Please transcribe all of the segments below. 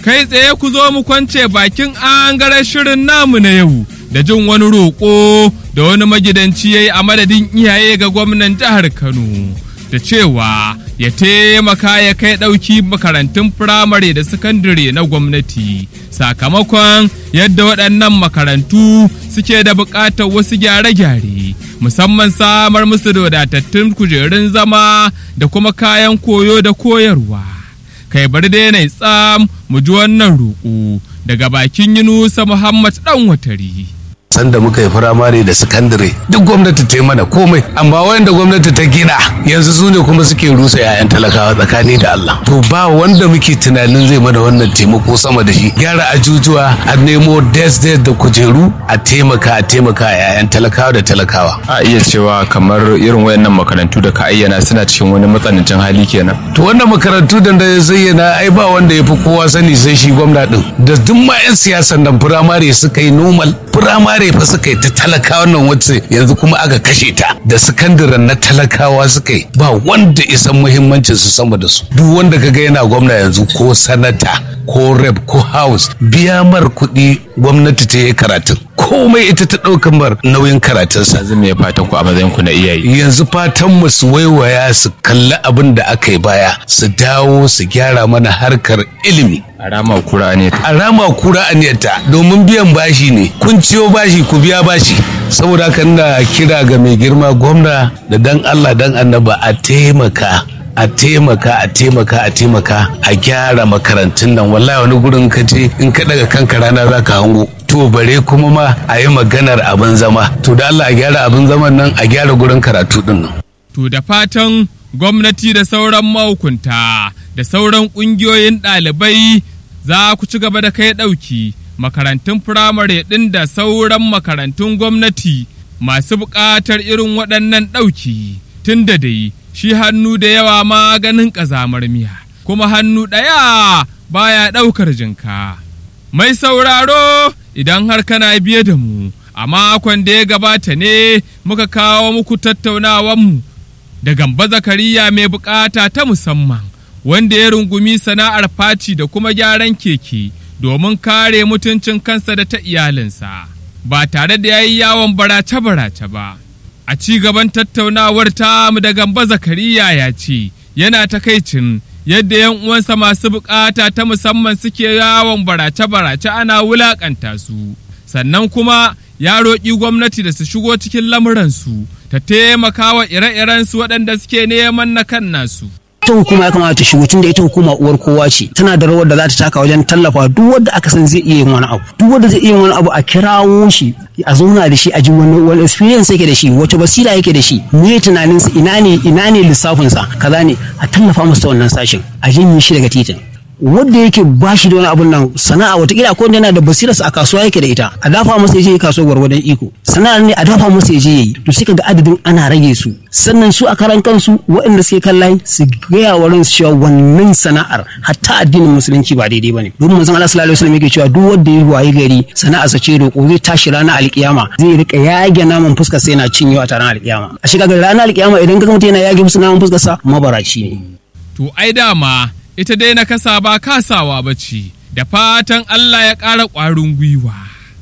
kai tsaye ku zo mu kwance bakin angaren shirin namu na yau da jin wani roƙo da wani magidanci ya yi a madadin iyaye ga gwamnan jihar Kano da cewa ya taimaka ya kai ɗauki makarantun firamare da sakandare na gwamnati sakamakon yadda waɗannan makarantu suke da buƙatar wasu gyare-gyare musamman samar musu da wadatattun kujerun zama da kuma kayan koyo da koyarwa. kai bari dai na tsam mu ji wannan roƙo daga bakin Yunusa Muhammad ɗan watari. sanda muka yi firamare da sakandare duk gwamnati ta yi mana komai amma wanda gwamnati ta gina yanzu su ne kuma suke rusa 'ya'yan talakawa tsakani da Allah to ba wanda muke tunanin zai mana wannan taimako sama da shi gyara ajujuwa a nemo des des da kujeru a taimaka a taimaka a 'ya'yan talakawa da talakawa a iya cewa kamar irin wayannan makarantu da ka ayyana suna cikin wani matsanancin hali kenan to wannan makarantu da da zayyana ai ba wanda ya fi kowa sani sai shi gwamna din da duk ma 'yan siyasan nan firamare suka yi normal firamare fa suka yi ta talakawa nan wacce yanzu kuma aka kashe ta da sakandaren na talakawa suka yi ba wanda isan muhimmancin su sama da su duk wanda kaga yana gwamna yanzu ko sanata ko rep ko house biya mar kuɗi gwamnati ta yi karatun komai ita ta ɗaukan mar nauyin karatunsa yanzu me fatan ku a matsayin ku na iyaye yanzu fatan mu su waiwaya su kalli abin da aka yi baya su dawo su gyara mana harkar ilimi a rama kura ne a rama kura aniyarta domin biyan bashi ne kun ciyo bashi ku biya bashi saboda haka ina kira ga mai girma gwamna da dan Allah dan annaba a taimaka a taimaka a taimaka a taimaka a gyara makarantun nan wallahi wani gurin ka je in ka daga kanka rana za ka hango to bare kuma ma a yi maganar abin zama to da Allah a gyara abin zaman nan a gyara gurin karatu din nan To da fatan gwamnati da sauran mahukunta da sauran ƙungiyoyin ɗalibai za ku ci gaba da kai ɗauki makarantun firamare ɗin da sauran makarantun gwamnati masu buƙatar irin waɗannan ɗauki tun da dai shi hannu da yawa maganin ƙazamar miya kuma hannu ɗaya baya ɗaukar jinka. Mai sauraro idan har kana biye da mu a makon da ya gabata ne muka kawo muku tattaunawanmu da gamba zakariya mai bukata ta musamman wanda ya rungumi sana'ar faci da kuma gyaran keke domin kare mutuncin kansa da ta iyalinsa ba tare da ya yi yawon barace-barace ba. A ci gaban tattaunawar ta mu da gamba zakariya ya ce yana takaicin yadda yan uwansa masu bukata ta musamman suke yawon barace-barace ana wulakanta su sannan kuma ya roƙi gwamnati da su shigo cikin lamuransu ta taimaka wa ire-irensu waɗanda suke neman na kan nasu. ita hukuma ya kamata ta shigo tunda ita hukuma uwar kowa ce tana da rawar da za ta taka wajen tallafa duk wanda aka san zai iya yin wani abu duk wanda zai iya yin wani abu a kirawo shi a zauna da shi a ji wani wani experience yake da shi wace basira yake da shi me tunanin sa ina ne ina ne lissafin sa kaza ne a tallafa masa wannan sashin a janye shi daga titin wanda yake ba shi da wani abun nan sana'a watakila ko yana da basirarsa a kasuwa yake da ita a dafa masa ya je kasuwa gwargwadon iko sana'ar ne a dafa masa ya je yayi to sai kaga adadin ana rage su sannan su a karan kansu waɗanda suke kan layi su gaya wa ransu cewa wannan sana'ar hatta addinin musulunci ba daidai bane domin manzon Allah sallallahu alaihi wasallam yake cewa duk wanda ya waye gari sana'ar sa ce roƙo zai tashi ranar alkiyama zai rika yage naman fuskar sa yana cinyewa ta ranar alkiyama a shiga ga ranar alkiyama idan ka mutum yana yage musu naman fuskar sa mabaraci ne To ai dama ita dai na kasa ba kasawa ba ce, da fatan Allah ya ƙara ƙwarin gwiwa.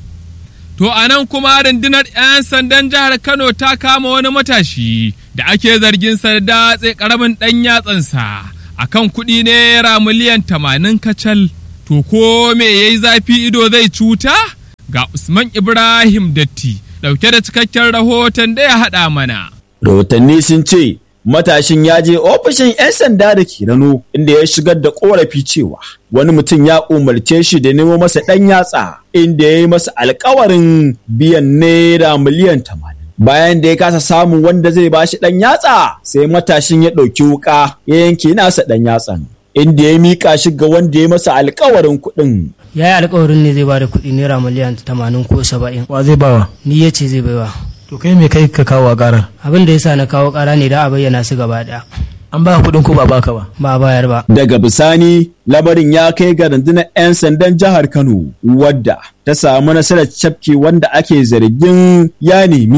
To a nan kuma rundunar 'yan sandan jihar Kano ta kama wani matashi da ake zargin sa da datse ƙaramin ɗan yatsansa a kan kuɗi naira miliyan tamanin kacal. To ko me ya yi zafi ido zai cuta? Ga Usman Ibrahim Datti ɗauke da cikakken rahoton da ya haɗa mana. Rahotanni sun ce matashin ya je ofishin 'yan sanda da ke Rano inda ya shigar da korafi cewa wani mutum ya umarce shi da nemo masa ɗan yatsa inda ya yi masa alkawarin biyan naira miliyan tamanin. Bayan da ya kasa samun wanda zai bashi ɗan yatsa sai matashin ya ɗauki wuƙa ya yanke nasa ɗan yatsan. Inda ya miƙa shi ga wanda ya masa alkawarin kuɗin. ya yi alkawarin ne zai ba da kuɗi naira miliyan tamanin ko saba'in wa zai bawa ni ya ce zai baiwa to kai me kai ka kawo a karar abin da ya sa na kawo ƙara ne da a bayyana su gaba ɗaya an ba kuɗin ko ba baka ba ba a bayar ba Daga bisani lamarin ya kai ga rundunar 'yan sandan jihar Kano wadda ta samu nasarar cafke wanda ake zargin ya nemi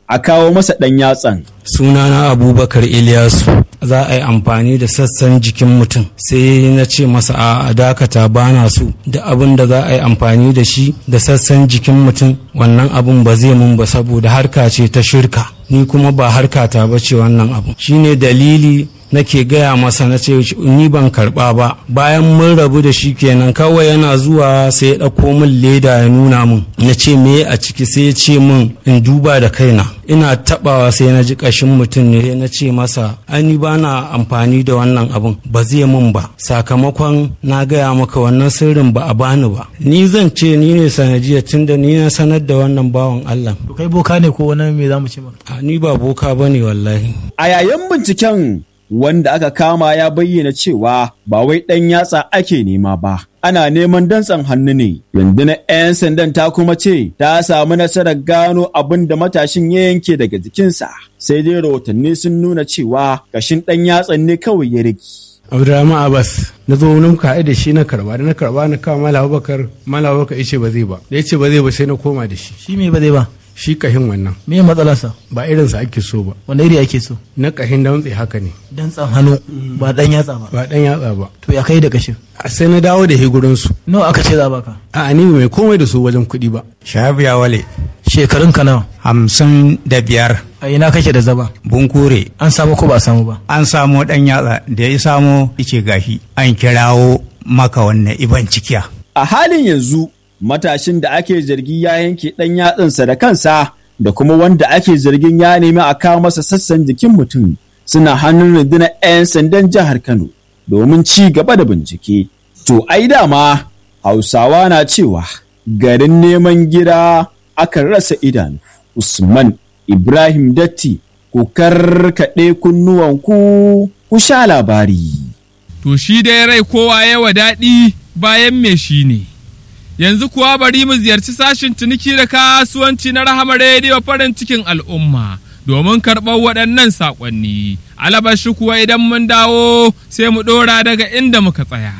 a kawo masa ɗan yatsan. sunana abubakar iliyasu za a yi amfani da sassan jikin mutum sai na ce masa a dakata bana so da abin da za a yi amfani da shi da sassan jikin mutum wannan abin ba zai mun ba saboda harka ce ta shirka ni kuma ba harkata ba ce wannan abin shine dalili nake gaya masa na ce ni ban karba ba bayan mun rabu da shi kenan kawai yana zuwa sai ya ɗauko min leda ya nuna min na ce me a ciki sai ya ce min in duba da kaina ina tabawa sai na ji ƙashin mutum ne na ce masa ani ba na amfani da wannan abun ba zai min ba sakamakon na gaya maka wannan sirrin ba a bani ba ni zan ce ni ne sanadiyar tunda ni na sanar da wannan bawan Allah To kai boka ne ko wani me za mu ce maka? a ni ba boka bane wallahi A yayin binciken wanda aka kama ya bayyana cewa ba wai ɗan yatsa ake nema ba. Ana neman dantsan hannu ne. Rundunar 'yan sandan ta kuma ce ta samu nasarar gano abin da matashin ya yanke daga jikinsa. Sai dai rahotanni sun nuna cewa kashin ɗan yatsan ne kawai ya rage. Abdurrahman Abbas na zo wani muka haɗu da shi na karba da na karba na kawo Malam Abubakar Malam Abubakar ya ce ba zai ba da ya ce ba zai ba sai na koma da shi Shi me ba zai ba? shi kahin wannan Me matsalarsa? ba irinsa ake so ba Wanda iri ake so? na kahin dantse haka ne Dantsan hannu ba dan yatsa ba. ba dan yatsa ba To ya kai da kashin? a sai na dawo da higurinsu Nawa aka ce za a baka? a ni mai komai da su wajen kuɗi ba Shahabu ya wale Shekarun ka nawa? hamsin da biyar A ina kake da zaba? bunkure An samu ko ba a samu ba? an samo ɗan yatsa da ya samo ice gashi an kirawo maka wannan iban cikiya. A halin yanzu matashin da ake zargi ya yanke ɗan yatsansa da kansa da kuma wanda ake zargin ya nemi a kawo masa sassan jikin mutum suna hannun rundunar 'yan sandan jihar Kano domin ci gaba da bincike. To ai dama Hausawa na cewa garin neman gida akan rasa idanu. Usman Ibrahim Datti ku karkaɗe kunnuwanku ku sha labari. To shi dai rai kowa yawa daɗi bayan me shi ne. Yanzu kuwa bari mu ziyarci sashin ciniki da kasuwanci na Rahama Rediyo farin cikin al'umma domin karɓar waɗannan saƙonni. Alabashi kuwa idan mun dawo sai mu ɗora daga inda muka tsaya.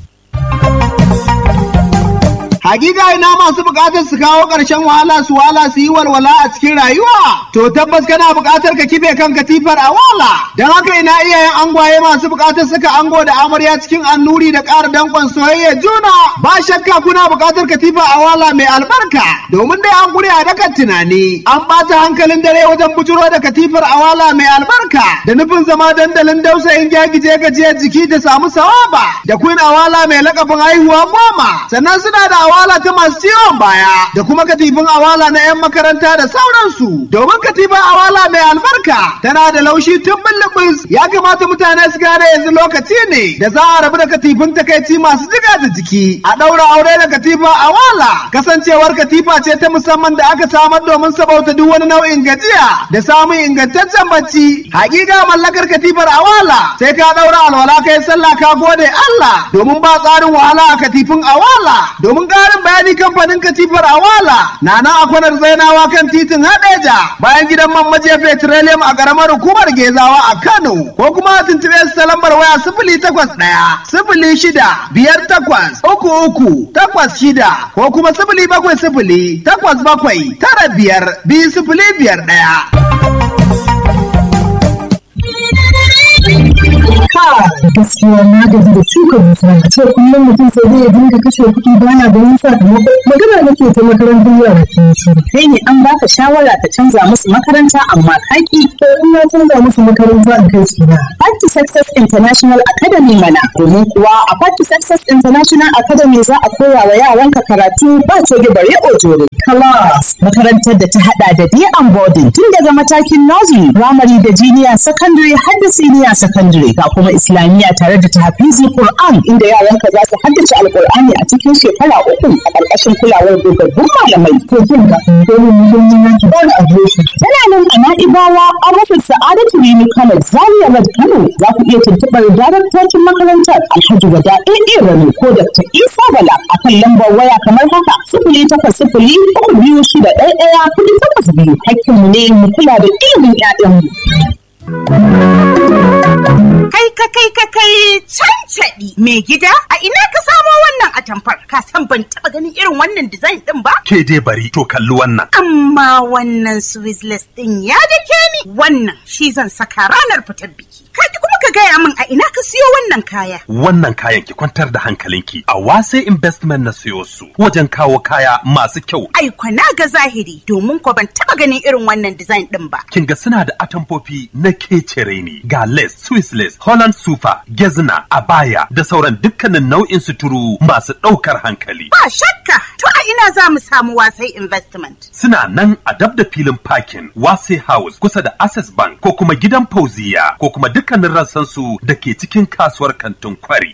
Hakika ina masu bukatar su kawo ƙarshen wahala su wahala su yi walwala a cikin rayuwa. To tabbas kana bukatar ka kife kan katifar a wala. Don haka ina iyayen angwaye masu bukatar saka ango da amarya cikin annuri da ƙara danƙon soyayya juna. Ba shakka kuna bukatar katifa a wala mai albarka. Domin dai an gure a dakan tunani. An ɓata hankalin dare wajen bujuro da katifar a wala mai albarka. Da nufin zama dandalin dausayin gyagije gajiyar jiki da samu sawaba. Da queen awala mai lakabin haihuwa goma. Sannan suna da awala ta masu ciwon baya da kuma katifin awala na 'yan makaranta da sauransu domin katifin awala mai albarka tana da laushi tun bulbus ya kamata mutane su gane yanzu lokaci ne da za a rabu da katifin takaici masu jiga da jiki a ɗaura aure da katifa awala kasancewar katifa ce ta musamman da aka samar domin sabauta duk wani nau'in gajiya da samun ingantaccen bacci hakika mallakar katifar awala sai ka ɗaura alwala kai sallah ka gode Allah domin ba tsarin wahala a katifin awala domin ƙarin bayani kamfanin katifar awala na nan a kwanar zainawa kan titin hadeja bayan gidan man majiya petroleum a ƙaramar hukumar gezawa a kano ko kuma a tuntuɓe su ta lambar waya sifili takwas ɗaya sifili shida biyar takwas uku uku takwas shida ko kuma sifili bakwai sifili takwas bakwai tara biyar biyu sifili biyar ɗaya. gaskiya na gaji da shuka dusa a ce kullum mutum sai dai ya dinga kashe kuɗi bana ganin sakamako magana nake ta makarantar yara ke shi kai ne an baka shawara ka canza musu makaranta amma kaki to in na canza musu makaranta in kai su na Party Success International Academy mana domin kuwa a Party Success International Academy za a koya wa yaranka karatu ba coge bare ojore class makarantar da ta hada da day and boarding tun daga matakin nursery primary da junior secondary har da senior secondary ga kuma islamiyya tare da tahfizul Qur'an inda yaranka za su haddace alqur'ani a cikin shekara uku a ƙarƙashin kulawar dogaggun malamai to kin ga dole muhimmi na ki bani adireshi tana nan a Na'ibawa a rufin Sa'adatu Rimi Kano Zaria Road Kano za ku iya tuntuɓar daraktocin makarantar Alhaji Wada AA Rani ko Dr. Isa Bala a kan lambar waya kamar haka sifili takwas sifili uku biyu shida ɗaya ɗaya kuɗi takwas biyu hakkinmu ne mu kula da ilimin 'ya'yanmu. Kai ka kai ka kai cancaɗi mai gida a ina ka samo wannan wannan atamfar ka san ban taba ganin irin wannan design din ba Ke dai bari to kalli wannan. amma wannan swissless din ya dake ni wannan shi zan saka ranar fitar biki ka ki kuma ka gaya min a ina ka siyo wannan kaya Wannan kayan ki kwantar da hankalinki a wase investment na siyo su wajen kawo kaya masu kyau. ai kwana ga zahiri domin ko ban taba ganin irin wannan design din ba Kin ga suna da atamfofi na kecere ne ga lace, Swiss lace, Holland super, gezna, abaya da sauran dukkanin nau'in suturu masu ɗaukar hankali. ba shakka to a ina za mu samu wasai investment Suna nan a dab da filin parking Wase House kusa da Access Bank ko kuma gidan Fauziya ko kuma dukkanin rassansu da ke cikin kasuwar kantin kwari.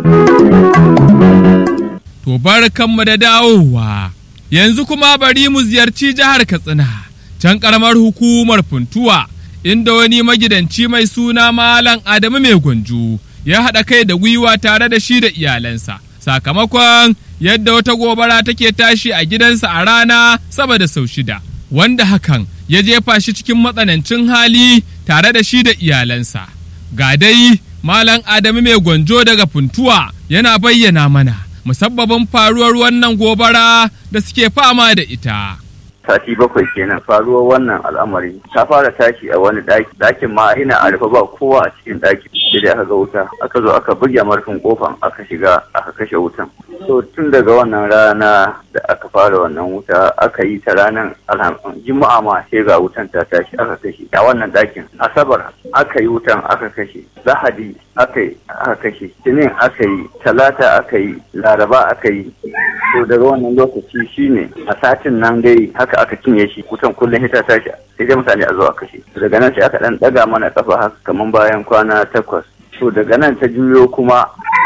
To barkanmu da dawowa. Yanzu kuma bari mu ziyarci jihar Katsina, can ƙaramar hukumar Funtuwa, inda wani magidanci mai suna Malam Adamu Mai Gwanju ya haɗa kai da gwiwa tare da shi da iyalansa. Sakamakon yadda wata gobara take tashi a gidansa a rana sama da sau shida, wanda hakan ya jefa shi cikin matsanancin hali tare da shi da iyalansa. Ga dai Malam Adamu Mai Gwanjo daga Funtuwa yana bayyana mana. musabbabin faruwar wannan gobara da suke fama da ita. sati bakwai kenan faruwar wannan al'amari ta fara tashi a wani daki dakin ma ina a rufe ba kowa a cikin daki sai dai aka ga wuta aka zo aka buge marfin kofan aka shiga aka kashe wutan so tun daga wannan rana da aka fara wannan wuta aka yi ta ranar juma'a ma sai ga wutan ta tashi aka kashe a wannan dakin asabar aka yi wutan aka kashe lahadi aka yi aka kashe tinin aka yi talata aka yi laraba aka yi to daga wannan lokaci shine a satin nan dai haka aka cinye shi wutan kullum ta tashi sai dai mutane a zo a kashe daga nan sai aka dan daga mana kafa haka kaman bayan kwana takwas to daga nan ta juyo kuma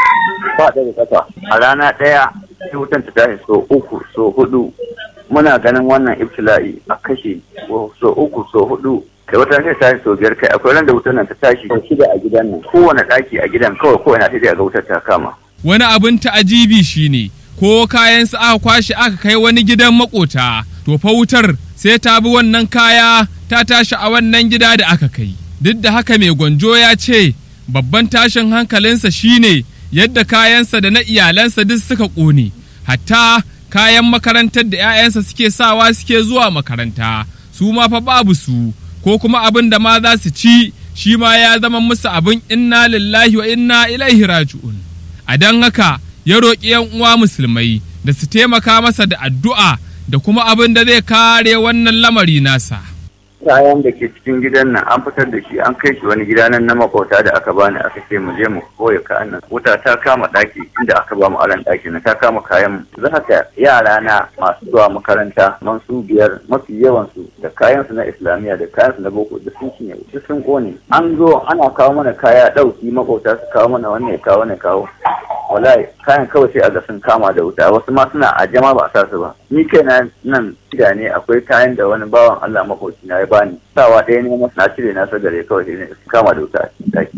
ba daga kafa a rana ɗaya sai wutan ta tashi so uku so hudu muna ganin wannan ibtila'i a kashe so uku so hudu kai wata sai tashi so biyar kai akwai ran da wutan nan ta tashi so shida a gidan nan kowane ɗaki a gidan kawai ko ina sai dai a ga wutar ta kama Wani abin ta'ajibi shine ko kayan su aka kwashe aka kai wani gidan makota to fa wutar sai ta bi wannan kaya ta tashi a wannan gida da aka kai. Duk da haka mai gwanjo ya ce babban tashin hankalinsa shine yadda kayansa da na iyalansa duk suka ƙone, hatta kayan makarantar da 'ya'yansa suke sawa suke zuwa makaranta, su ma fa babu su, ko kuma abin da ma za su ci shi ma ya zama musu abin inna lillahi wa inna ilaihi raji'un. A don haka ya roƙi 'yan uwa musulmai da su taimaka masa da addu'a da kuma abin da zai kare wannan lamari nasa. kayan da ke cikin gidan nan an fitar da shi an kai shi wani gida nan na makota da aka bani aka ce mu je mu koya kayan nan wuta ta kama daki inda aka ba mu aran daki na ta kama kayan mu za ka yara na masu zuwa makaranta man su biyar mafi yawan su da kayan su na islamiyya da kayan su na boko da sun cinye duk sun kone an zo ana kawo mana kaya dauki makota su kawo mana wannan ya kawo wannan kawo wallahi kayan kawai sai a ga sun kama da wuta wasu ma suna a jama ba a sa su ba ni kaina nan gida ne akwai kayan da wani bawan Allah makoci na ya bani sawa ɗaya ne masu na cire na sagare kawai sai ne sun kama da wuta a cikin daki.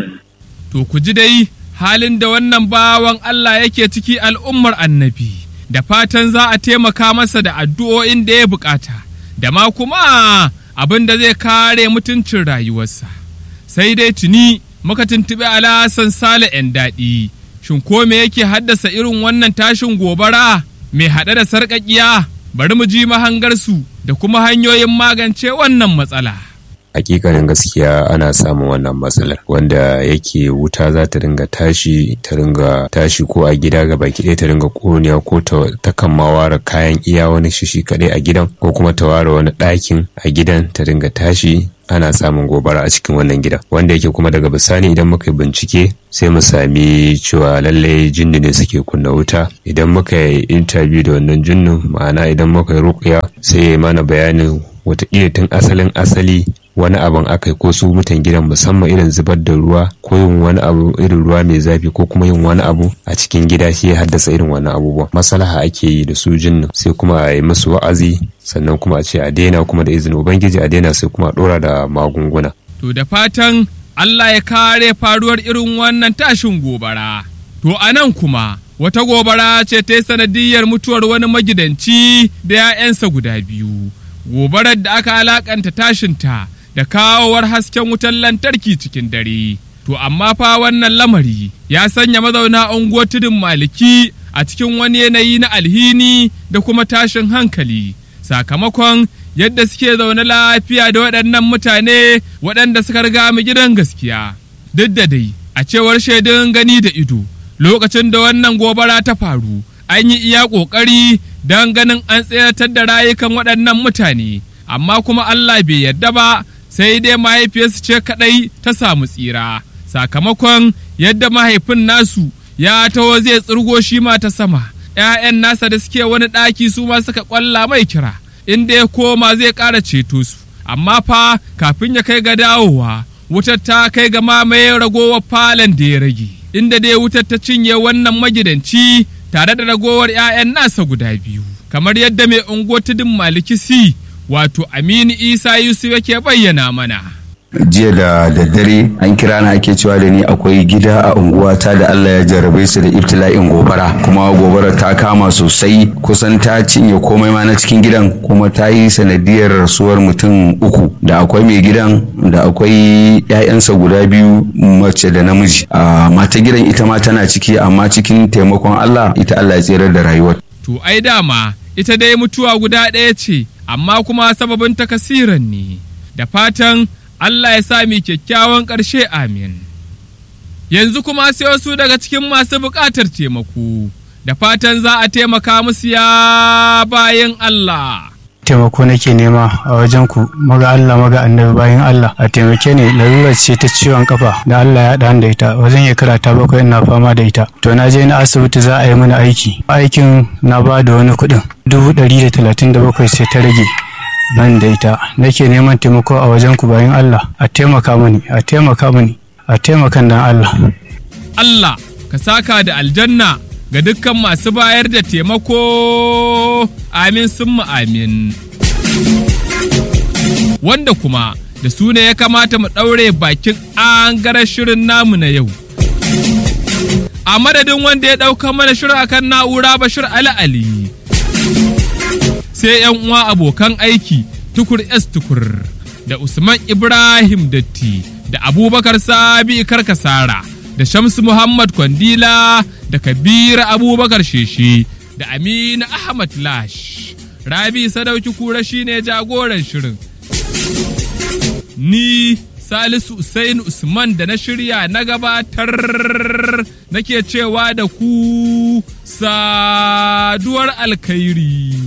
To ku ji dai halin da wannan bawan Allah yake ciki al'ummar annabi da fatan za a taimaka masa da addu'o'in da ya bukata da ma kuma abin da zai kare mutuncin rayuwarsa. Sai dai tuni muka tuntuɓi alasan sale 'yan daɗi. Shin ko me yake haddasa irin wannan tashin gobara mai haɗe da sarƙaƙiya? Bari mu ji mahangarsu da kuma hanyoyin magance wannan matsala. hakikanin gaskiya ana samun wannan matsalar wanda yake wuta za ta ringa tashi ta ringa tashi ko a gida ga baki ɗaya ta ringa ƙoniya ko ta kan ma ware kayan iya wani shishi kaɗai a gidan ko kuma ta ware wani ɗakin a gidan ta ringa tashi ana samun gobara a cikin wannan gida wanda yake kuma daga bisani idan muka yi bincike sai mu sami cewa lallai jinni ne suke kunna wuta idan muka yi interview da wannan jinnin ma'ana idan muka yi ruƙuya sai ya mana bayanin wataƙila tun asalin asali wani abin aka ko su mutan gidan musamman irin zubar da ruwa ko yin wani abu irin ruwa mai zafi ko kuma yin wani abu a cikin gida shi ya haddasa irin wannan abubuwa maslaha ake yi da su jinnin sai kuma a yi musu wa'azi sannan kuma a ce a daina kuma da izinin ubangiji a daina sai kuma a dora da magunguna To da fatan Allah ya kare faruwar irin wannan tashin gobara. To a nan kuma wata gobara ce ta yi sanadiyar mutuwar wani magidanci da 'ya'yansa guda biyu. Gobarar da aka alakanta tashinta da kawowar hasken wutar lantarki cikin dare. To amma fa wannan lamari ya sanya mazauna unguwar tudun maliki a cikin wani yanayi na alhini da kuma tashin hankali sakamakon yadda suke zaune lafiya da waɗannan mutane waɗanda suka riga mu gidan gaskiya duk da dai a cewar shaidun gani da ido lokacin da wannan gobara ta faru an yi iya ƙoƙari don ganin an tseratar da rayukan waɗannan mutane amma kuma Allah bai yarda ba sai dai mahaifiyarsu ce kaɗai ta samu tsira sakamakon yadda mahaifin nasu ya taho zai tsirgo shi ma ta sama ‘ya'yan nasa da suke wani ɗaki su ma suka ƙwalla mai kira inda ya koma zai ƙara ceto su amma fa kafin ya kai ga dawowa wutar ta kai ga mamaye ragowar falon da ya rage inda dai wutar ta cinye wannan magidanci tare da ragowar 'ya'yan nasa guda biyu kamar yadda mai unguwar tudun malikisi wato aminu isa yusuf yake bayyana mana jiya da daddare an kira na ake cewa da ni akwai gida a unguwata da Allah ya jarrabe su da ibtila'in gobara kuma gobara ta kama sosai kusan ta cinye komai ma na cikin gidan kuma ta yi sanadiyar rasuwar mutum uku da akwai mai gidan da akwai 'ya'yansa guda biyu mace da namiji a mata gidan ita ma tana ciki amma cikin taimakon Allah ita Allah ya tsirar da rayuwar to ai dama ita dai mutuwa guda ɗaya ce amma kuma sababin takasiran ne da fatan Allah ya sa mi kyakkyawan ƙarshe amin. Yanzu kuma sai wasu daga cikin masu buƙatar taimako, da fatan za a taimaka musu ya bayan Allah. taimako nake nema a wajen ku maga Allah maga annabi bayan Allah a taimake ni larurar ce ta ciwon kafa da Allah ya haɗa da ita wajen ya karata bakwai ina fama da ita to na je na asibiti za a yi mini aiki aikin na ba da wani kuɗin dubu ɗari da talatin da bakwai sai ta rage ban da ita nake neman taimako a wajen ku bayan Allah a taimaka mini a taimaka mini a taimakan dan Allah Allah ka saka da aljanna ga dukkan masu bayar da taimako amin sun amin wanda kuma da su ne ya kamata mu ɗaure bakin an shirin namu na yau a madadin wanda ya ɗauka mana shirin akan na'ura bashir ali ali sai yan uwa abokan aiki tukur S tukur da Usman Ibrahim Datti da Abubakar Sabi Karkasara da Shamsu Muhammad Kwandila da Kabir Abubakar Sheshe da Aminu Ahmad Lash. Rabi Sadauki Kura shine jagoran shirin. Ni Salisu Usain Usman da na shirya na gabatar nake cewa da ku saduwar alkhairi.